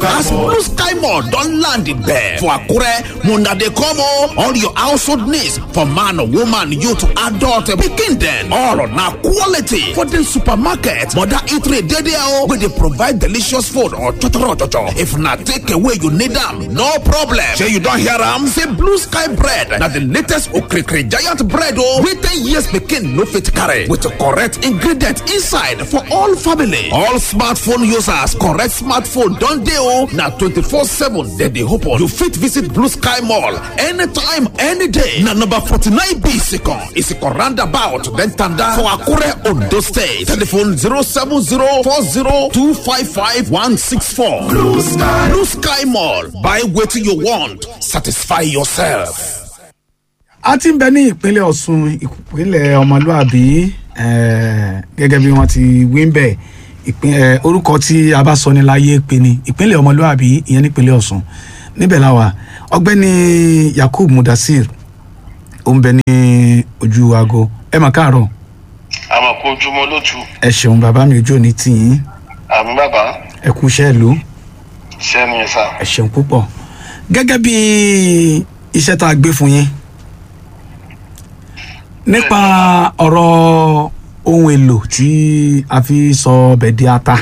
as blue sky mall don land there for akure una dey come o all your household needs for man woman youth adult pikin dem all na quality for the supermarket mother eatery dey there o wey dey provide delicious food or chochoro chocho if na take away you need am no problem shey you don hear am say blue sky bread na the latest okrikiri giant bread o wey ten years pikin no fit carry with correct ingredient inside for all family all smartphone users correct smartphone don dey o na twenty-four seven dem dey open you fit visit blue sky mall anytime any day na number forty-nine b second isiko roundabout then tanda for akure ondo state telephone zero seven zero four zero two five five one six four blue sky blue sky mall buy wetin you want satisfy yourself. a ti ń bẹ ní ìpínlẹ̀ ọ̀ṣun ìpínlẹ̀ ọmọlúàbí eh, gẹ́gẹ́ bí wọ́n ti wí ń bẹ̀ ìpín- eh, orúkọ tí a bá sọ ní láyé pé ni ìpínlẹ̀ ọmọlúàbí ìyẹn nípínlẹ̀ ọ̀ṣun níbẹ̀ láwà ọgbẹ́ni yakub mudasir ó ń bẹ ní ojú aago ẹ mà káàárọ̀ àmọ́ kó ojúmọ́ lójú ẹ ṣeun bàbá mi ojú òní tìyín àmì bàbá ẹ kú iṣẹ́ ìlú sẹ́ni ẹ̀ sá. ẹ ṣeun púpọ̀ gẹ́gẹ́ bí iṣẹ́ tá a gbé fún yín nípa ọ̀rọ̀ ohun èlò tí a fi sọ ọbẹ̀ di ata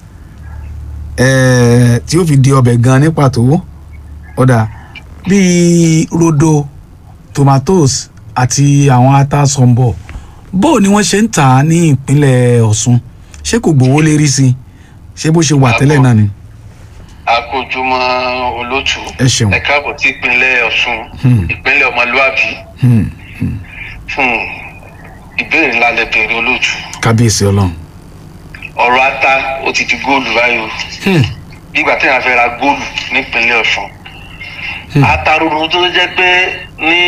ẹ̀ẹ́ tí ó fi di ọbẹ̀ gan ní pàtó ọ̀dà bíi rodo tomatoes àti àwọn ata sọ̀mbọ̀ bó ni wọ́n ṣe ń tà á ní ìpínlẹ̀ ọ̀ṣun ṣé kò gbowó lérí sí i ṣé bó ṣe wà tẹ́lẹ̀ náà ni. àkójúmọ́ olótù Ẹ ṣeun. ẹ káàbọ̀ sí ìpínlẹ̀ ọ̀ṣun Hmm. ìpínlẹ̀ ọmọlúàbí Hmm. fún ìbéèrè ńlá lẹ bèrè olótù kábíyèsí ọlọ́run. ọ̀rọ̀ ata ó ti di góòlù báyìí o Hmm. nígbà tí wọ́n fẹ́ ra góòlù nípínlẹ̀ ọ̀ṣun ata rúru tó jẹ́ pé ní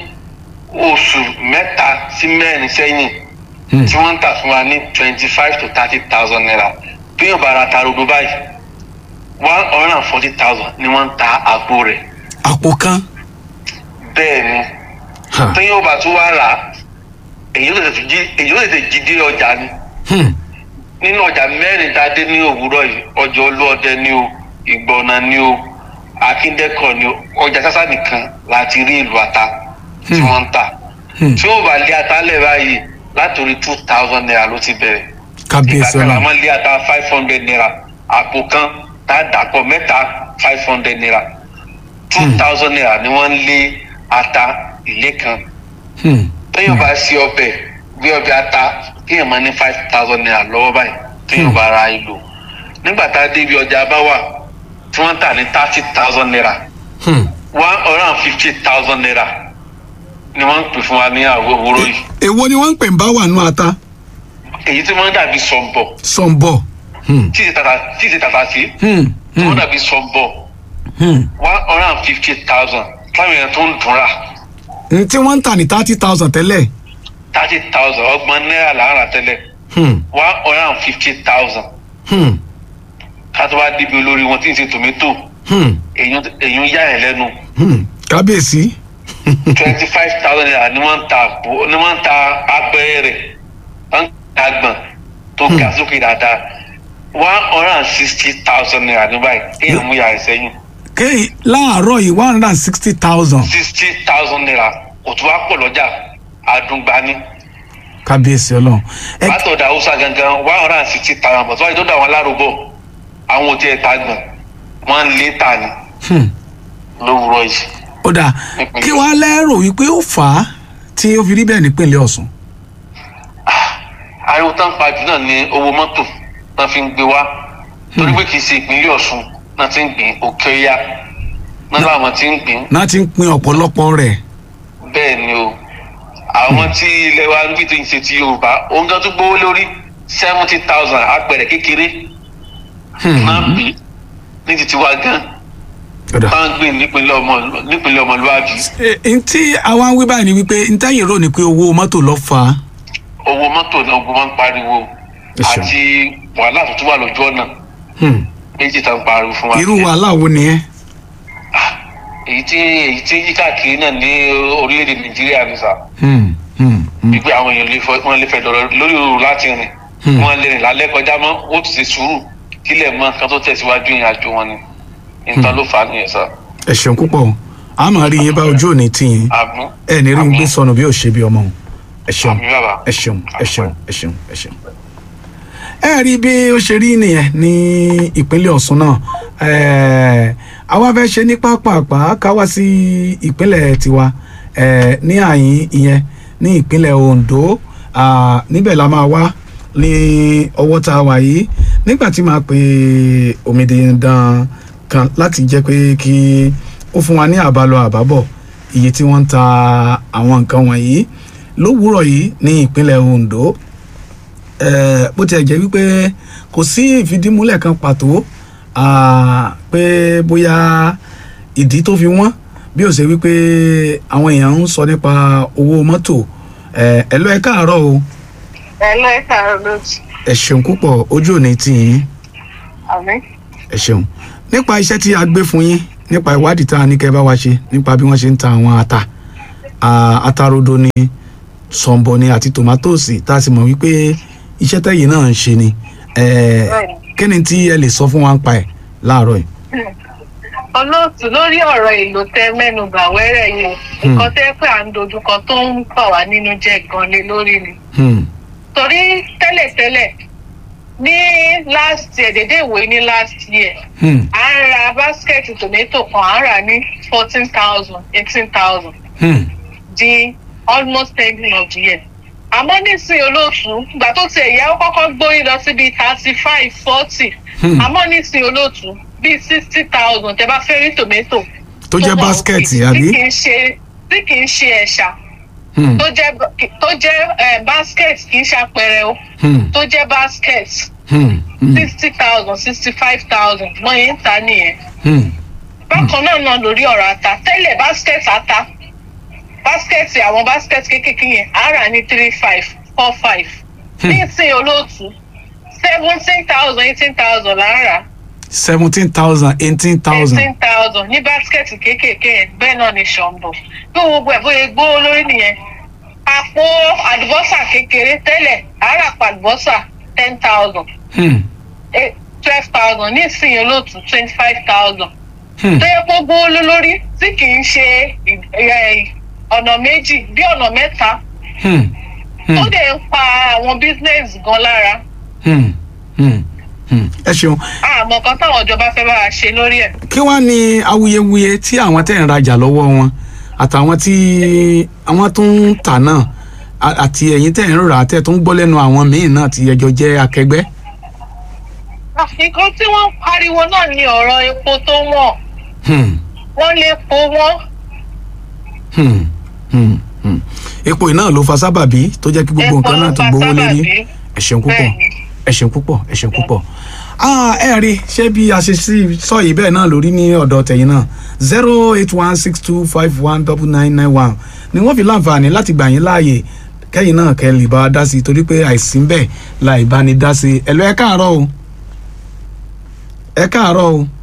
oṣù mẹ́ta sí mẹ́rin sẹ́yìn Hmm. tí wọ́n ń tà fún wa ní twenty five to thirty thousand naira bí yóò bá ra ata rúru báyìí one hundred and forty thousand ni wọ́n ń ta àpò rẹ̀ àpò kan. bẹ́ẹ̀ ni Ha. tí yóò bá tún wá rà á èyí ó tètè jí èyí ó tètè jí dé ọjà ni Hmm. nínú ọjà mẹ́rin tá a dé ní òwúrọ̀ yìí ọjà olóòdẹ ni o ìgbọ̀nà ni o akíndẹ́kọ̀ ni o ọjà sásá nìkan láti rí ìlú ata tí Hmm. wọ́n ń tà Hmm. tí ó bá lé ata lẹ̀ báyìí látòrí two thousand naira ló ti bẹ̀rẹ̀ ìgbà kábíyèsí kan la ọlọ́run. máa ń lé ata five hundred naira àpò kan tá a dàpọ̀ mẹ́ta five hundred naira two thousand naira ni wọ́n ń lé ata ilé kan Hmm. téèyàn bá sí ọbẹ̀ bí ọbẹ̀ ata téèyàn máa ní five thousand naira lọ́wọ́ báyìí téèyàn bá ra ìlò nígbà tá a dé ibi ọjà bá wà tí wọ́n ń tà ní thirty thousand naira Hmm. one hundred and fifty thousand naira ni wọ́n ń pè fún wa ní àwọ̀ òwúrọ̀ yìí èwo ni wọ́n ń pè ń bá wà nù ata. èyí tí wọ́n dàbí sọ̀nbọ̀ sọ̀nbọ̀. Hmm. tí ìṣe tàtà tí ìṣe tàtà sí Hmm. tí wọ́n Hmm. dàbí sọ̀nbọ̀ Hmm. one hundred and fifty thousand táwọn èèyàn tó ń dùn rà n tí wọ́n ń tà ní thirty thousand tẹ́lẹ̀. thirty thousand ọgbọ̀n náírà là ń rà tẹ́lẹ̀ Hmm. one hundred and fifty thousand Hmm. ká tó wá débi olórí wọn tí ń ṣe tòmẹ́tò Hmm. èyí yá ẹ̀ lẹ́nu Hmm. kábíyèsí. twenty five thousand naira ni wọ́n ń ta àpò ni wọ́n ń ta apẹ̀rẹ̀ rẹ̀ wọ́n ń ta gbọ̀n tó ga sókè dáadáa one hundred and sixty thousand naira ní báyìí kéèyàn mú yàrá sẹ́yìn kéyì láàárọ̀ yìí one hundred and sixty thousand. sixty thousand naira kò tún wá pọ̀ lọ́jà àdùngbani kábíyèsí ọlọ́run. ẹ látọ̀dọ̀ haúsá gangan one hundred and sixty thousand bọ̀ tó wáyé tó dà wọn lárúbọ̀ àwọn ò tiẹ̀ ta gbọ̀n wọ́n ń lé ta ni Hmm. lówùrọ̀ yìí. ó dà kí wàá lẹ́rò wípé ó fà á tí ó fi rí bẹ́ẹ̀ nípínlẹ̀ ọ̀ṣun. ariwo tán pa jù náà ní owó mọ́tò náà fi ń gbé wá torí pé kì í ṣe ìpínlẹ̀ ọ̀ṣun náà ti ń gbìn òkè ọ̀yá náà làwọn ti ń gbìn náà ti ń pin ọ̀pọ̀lọpọ̀ rẹ̀. bẹ́ẹ̀ ni o àwọn tí ilẹ̀ wa níbi tí ń ṣe ti yorùbá òun gan tún gbówó lórí seventy thousand apẹ̀rẹ̀ kékeré Hmm. náà bí ní ti tiwa gan ó dà. máa ń gbìn nípínlẹ̀ ọmọ nípínlẹ̀ ọmọlúwàbí ẹ ntí àwa ń wí báyìí ni wípé ntẹ́yìn rò ní pé owó mọ́tò lọ fà á. owó mọ́tò náà ogun máa ń pariwo Ẹ ṣeun. àti wàhálà tó tún wà lójú ọ̀nà Hmm. méjì tá ń pariwo fún wa. irú wàhálà wo nìyẹn. èyí tí èyí tí yí káàkiri náà ní orílẹ̀-èdè nàìjíríà ní sà Hmm. Hmm. Hmm. wípé àwọn èèyàn lè fọ wọn lè fẹ́ dọ̀rọ̀ lórí òru láti rìn Hmm. wọn lè rìn lálẹ́ kọjá mọ́ ó ti ṣe sùúrù kílẹ̀ mọ́ kan tó tẹ̀síwájú ìrìn àjò wọn ni nǹkan ló fà á nìyẹn sá ẹ ṣeun púpọ̀ a máa rí yín bá ojú òní tì yín àmì ẹ ní rí yín gbé sọnù bí ò ṣe bí ọmọ o ẹ ṣeun àmì bàbá ẹ ṣeun ẹ ṣeun ẹ ṣeun ẹ ṣeun. ẹ rí bí ó ṣe rí nìyẹn ní ìpínlẹ̀ Ọ̀ṣun náà ẹ̀ẹ́, àwa fẹ́ ṣe ní pápápá ká wá sí ìpínlẹ̀ tiwa ẹ̀ẹ́, ní àyín ìyẹn ní ìpínlẹ̀ Ondo à, níbẹ̀ la máa wá ní ọwọ́ tá a wà yìí nígbà tí màá pe omidan kan láti jẹ́ pé kí ó fún wa ní àbálọ àbábọ̀ iye tí wọ́n ń ta àwọn nǹkan wọ̀nyí lówùúrọ̀ yìí ní ìpínlẹ̀ Ondo eh, bó tiẹ̀ jẹ́ wípé kò sí ìfidímúlẹ̀ kan pàtó ah, pé bóyá ìdí tó fi wọ́n bí ó ṣe wípé àwọn èèyàn ń sọ nípa owó mọ́tò eh, ẹ lọ ẹ káàárọ̀ o ẹ lọ ẹ káàárọ̀ lójú ẹ ṣeun púpọ̀ ojú òní tì yín àmì ẹ ṣeun nípa iṣẹ́ tí a gbé fún yín nípa ìwádìí tá a ní kẹ́ ẹ bá wa ṣe nípa bí wọ́n ṣe ń ta àwọn ata ah, atarodo ni sọ̀ǹbọ̀ ni àti tòmátòsì tá a sì mọ̀ wípé iṣẹ́ tẹ̀yìn náà ń ṣe ni Eh, Bẹ́ẹ̀ni. kí ni tí ẹ lè sọ fún wa ń pa ẹ̀ láàárọ̀ yìí. olóòtú lórí ọ̀rọ̀ èlò tẹ mẹ́nubà wẹ́rẹ́ yìí nǹkan tẹ́ pé à ń dojúkọ tó ń bà wá nínú jẹ́ gan lé lórí ni Hmm, torí tẹ́lẹ̀tẹ́lẹ̀ ní last year dédé ìwé ní last year hmm, à ń ra báskẹ̀tì tòmẹ́tò kan à ń rà ní fourteen thousand eighteen thousand hmm, di almost ending of the year. àmọ́ nísìnyí olóòtú ìgbà tó ti ẹ̀yà ó kọ́kọ́ gbórí lọ síbi thirty five forty Hmm. àmọ́ nísìnyí olóòtú bíi sixty thousand tẹ bá fẹ́ rí tòmẹ́tò. tó jẹ́ wà báskẹ̀tì òkè, àbí. tí kì í ṣe tí kì í ṣe ẹ̀ṣà Hmm, tó jẹ́ tó jẹ́ eh, basket kì í ṣe apẹ̀rẹ̀ o hmm, tó jẹ́ basket hmm, hmm, sixty thousand sixty five thousand mọ yín ta nìyẹn hmm, bákan náà náà lórí ọ̀rọ̀ ata tẹ́lẹ̀ basket ata basket àwọn basket kéékèèké yẹn á rà ní three five four five ní ìsìn olóòtú seventeen thousand eighteen thousand là ń rà seventeen thousand eighteen thousand. eighteen thousand ní basket kéékèèké yẹn bẹ́ẹ̀ náà ni ṣọ̀ǹbọ̀ bí gbogbo ẹ̀ bóyá gbówó lórí nìyẹn àpò àlùbọ́sà kékeré tẹ́lẹ̀ á rà pa àlùbọ́sà ten thousand Hmm, twelve thousand ní ìsìn olóòtú twenty five thousand hmm, tó yẹ kó gbówó lé lórí tí kì í ṣe ì- ì- ọ̀nà méjì bí ọ̀nà mẹ́ta hmm, hmm. tó dẹ̀ ń pa àwọn business gan lára Hmm, hmm, hmm. ẹ ṣeun àmọ́ kan táwọn ìjọba fẹ́ bá wa ṣe lórí ẹ̀. kí wàá ní awuyewuye tí àwọn tẹ̀ ń rajà lọ́wọ́ wọn àtàwọn tí àwọn tó ń tà náà a- àti ẹ̀yin tẹ̀ ń rà tẹ̀ tó ń gbọ́ lẹ́nu àwọn míì náà tí ẹjọ́ jẹ́ akẹgbẹ́. nǹkan tí wọ́n ń pariwo náà ni ọ̀rọ̀ epo tó wọ̀n Hmm, wọ́n lè po wọ́n hmm, hmm, hmm. epo iná ló fa sábàbí tó jẹ́ kí gbogbo Epo nǹkan náà ló ti fa gbowó lérí sábàbí. ẹ ṣeun púpọ̀ Bẹ́ẹ̀ni. ẹ ṣeun púpọ̀ ẹ ṣeun púpọ̀. Ah, ẹ rí ṣé bí a ṣe sí sọ yìí bẹ́ẹ̀ náà lórí ní ọ̀dọ̀ tẹ̀yìn náà zero eight one six two five one double nine nine one ni wọ́n fi láǹfààní láti gbà yín láàyè kẹ́yìn náà kẹ́ lè bá a dá sí i torí pé àìsí ń bẹ̀ láì bá ní dá sí i ẹ lọ ẹ káàárọ̀ o ẹ káàárọ̀ o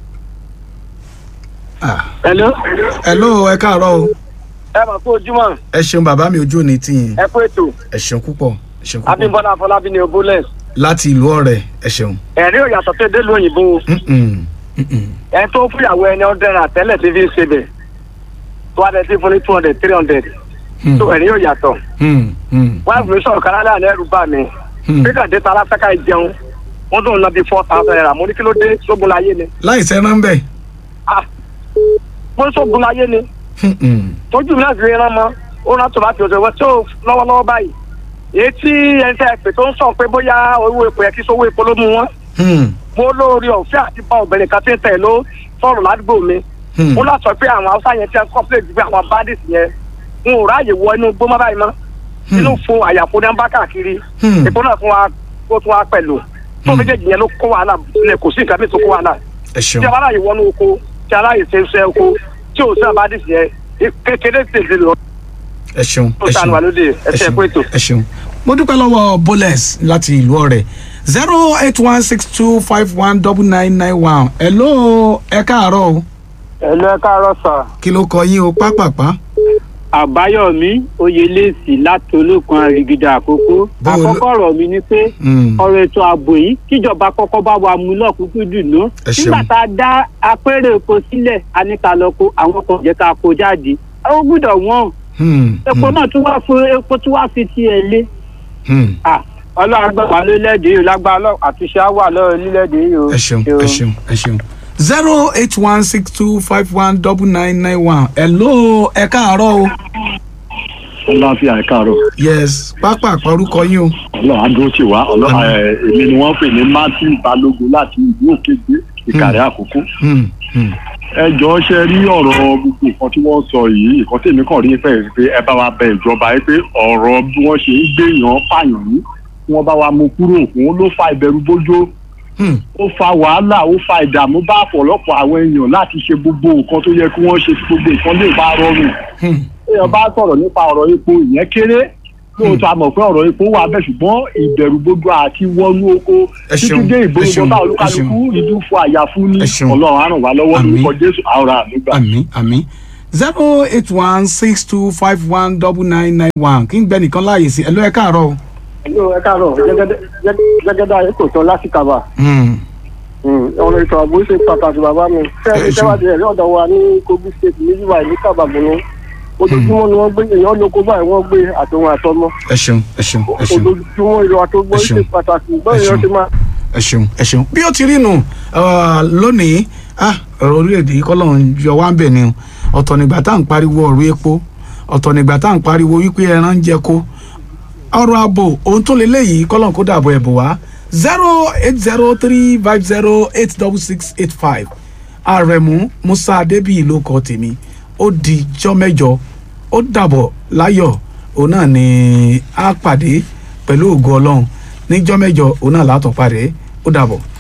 Ah, Hello. ẹ ló ẹ káàárọ̀ o ẹ mọ̀ pé ojúmọ́ ẹ ṣeun bàbá mi ojú òní tiyín ẹ kú ètò ẹ ṣeun púpọ̀ ẹ ṣeun púpọ̀ Abímbọ́lá Afọlábí ni obólẹ̀. láti ìlú ọ̀rẹ́ ẹ ṣeun. ẹ̀rí ò yàtọ̀ tó dé lóyìnbó Mm-mm, mm-mm. ẹni tó fúyàwó ẹni ọ̀dẹ́ rà tẹ́lẹ̀ tí fi ń ṣe bẹ̀ tó wá dẹ̀ tí fún ní two hundred three hundred Hmm. tó ẹ̀rí ò yàtọ̀. Hmm, hmm, wọ́n á fi sọ̀rọ̀ kan lálẹ́ àná ẹ̀rù bà mí. hmm. píkà dé tara fẹ́ ká jẹun wọ́n tó ń lọ bí four thousand naira mo ní kí ló dé sógun láyé ni. láì sẹ́ran bẹ́ẹ̀. ah mo ní sógun láyé ni Mm-mm. tójú mi náà fi rán mọ́ ó rán tòmátì ọ̀sẹ̀ wọ́n tó lọ́wọ́lọ́wọ́ báyìí èyí tí ẹni tẹ́ ẹ pè tó ń sọ pé bóyá owó epo yẹ kí sówó epo ló mú wọn Hmm, mo lóore ọ̀fẹ́ àti bá obìnrin kan tí ń tẹ̀ ló sọ̀rọ̀ ládùúgbò mi hmm. mo lọ sọ pé àwọn haúsá yẹn ti ń kọ́pìlẹ̀tì pé àwọn bandits yẹn n ò ráàyè wọ inú gbó mọ́ báyìí mọ́ inú fún àyàfó ní bá káàkiri Hmm. epo náà fún wa ó tún wa pẹ̀lú tó méjèèjì yẹn ló kó wàhálà sílẹ̀ kò sí nǹkan bí tó kó wàhálà ẹ ṣeun tí a bá ráàyè wọnú oko tí a ráàyè ṣe iṣẹ́ oko tí ò sí bandits yẹn kékeré tètè lọ ẹ ṣeun tó ẹ sànù ṣeun wà lóde ẹ ẹsẹ̀ ṣeun pé ètò. ẹ ṣeun. mo dúpẹ́ lọ́wọ́ boles láti ìlú ọ̀rẹ́ zero eight one six two five one double nine nine one hello ẹ káàárọ̀ o ẹ̀lú ẹ káàárọ̀ sà kí ló kọ yín o pápápá àbáyọmí oyelèsì láti olókun àrìgìdà àkókò Bó o ló- àkọ́kọ́ ọ̀rọ̀ mi ni pé Mm. ọ̀rọ̀ ètò ààbò yìí kíjọba kọ́kọ́ bá wa mú lọ́kùnkún dùnú Ẹ ṣeun. nígbà tá a dá apẹ̀rẹ̀ epo sílẹ̀ a ní ká lọ kó àwọn kan jẹ́ ká kó jáde ó gbúdọ̀ wọ́n Hmm, epo hmm, náà tún wá fún epo tún wá fi tiẹ̀ lé hmm. Ah, ọlọ́run agbára lórílẹ̀‐èdè yìí lágbára ọlọ́run àtúnṣe á wà lọ́rọ̀ orílẹ̀‐èdè yìí o. ẹ ṣeun ẹ ṣeun ẹ ṣeun zero eight one six two five one double nine nine one hello ẹ káàárọ̀ o ọlọ́àfíà ẹ̀ káàárọ̀ yes pápá àpárúkọ yín o ọlọ́run adúró tì wá ọlọ́run ẹ̀ èmi ni wọ́n pè ní matthew balógun láti ìlú òkègbè ìkàrẹ́ àkókò Hmm, hmm. ẹ jọ̀ọ́ ṣe rí ọ̀rọ̀ gbogbo nǹkan tí wọ́n sọ yìí nǹkan tí èmi kàn rí pẹ̀ pé ẹ bá wa bẹ ìjọba yìí pé ọ̀rọ̀ bí wọ́n ṣe ń gbèyàn pààyàn yìí kí wọ́n bá wa mú kúrò òun ló fa ìbẹ̀rù bójó Hmm. ó fa wàhálà ó fa ìdààmú bá ọ̀pọ̀lọpọ̀ àwọn èèyàn láti ṣe gbogbo nǹkan tó yẹ kí wọ́n ṣe tí gbogbo nǹkan lè bá rọrùn Hmm. èèyàn bá sọ̀rọ̀ nípa ọ̀rọ̀ epo ìyẹn kéré lóòótọ́ a mọ̀ pé ọ̀rọ̀ epo wà bẹ́ẹ̀ ṣùgbọ́n ìbẹ̀rù gbogbo àti wọnú oko Ẹ títí ṣeun, dé ẹ ìgboro ṣeun, bá ẹ olúkálukú ṣeun. ìlú fún àyàfú ní Ẹ ṣeun. ọlọ́run á ràn wá lọ́wọ́ Àmín. lórúkọ jésù àwòrán àmúgbà. àmì àmì zero eight one six two five one double nine nine one kí n gbẹ nìkan láàyè sí ẹ ló ẹ káàárọ̀ o. Hello, ẹ káàárọ̀ jẹ́gẹ́dẹ́ ayé kò tán láti kàbà Hmm. ọ̀rọ̀ ètò ààbò ṣe pàtàkì bàbá mi Ẹ fẹ́ẹ́ ṣeun. tẹ́wádìí rẹ̀ lọ́dọ̀ wa ní kogi state níbí wà ní kábàbọ̀nù ojoojúmọ́ ni wọ́n gbé èèyàn lóko báyìí wọ́n gbé àtòun àtọmọ ẹ ṣeun ẹ ṣeun ẹ ṣeun ojoojúmọ́ ìlú àtọgbọ́ Ẹ ṣe ṣeun. pàtàkì Ẹ báyìí ṣeun. wọ́n ti máa. ẹ ṣeun ẹ ṣeun bí ó ti rí nù ah, lónìí ah, ọ̀rọ̀ orílẹ̀-èdè yìí kọ́lọ́run yọ wá ń bẹ̀ ni o ọ̀tọ̀ nígbà tá à ń pariwo ọ̀rọ̀ epo ọ̀tọ̀ nígbà tá à ń pariwo wípé ẹran ń jẹ kó ọ̀rọ̀ ààbò ohun tó lé léyìí kọ́lọ́run kó dàbọ̀ ẹ̀bù wá zero eight zero three five zero eight double six eight five àrẹ̀mú musa adébíyì ló kọ tèmi ó di jọ́ mẹ́jọ ó dàbọ̀ láyọ̀ òun náà ni a pàdé pẹ̀lú ògo ọlọ́run níjọ́ mẹ́jọ òun náà látọ̀ pàdé ó dàbọ̀.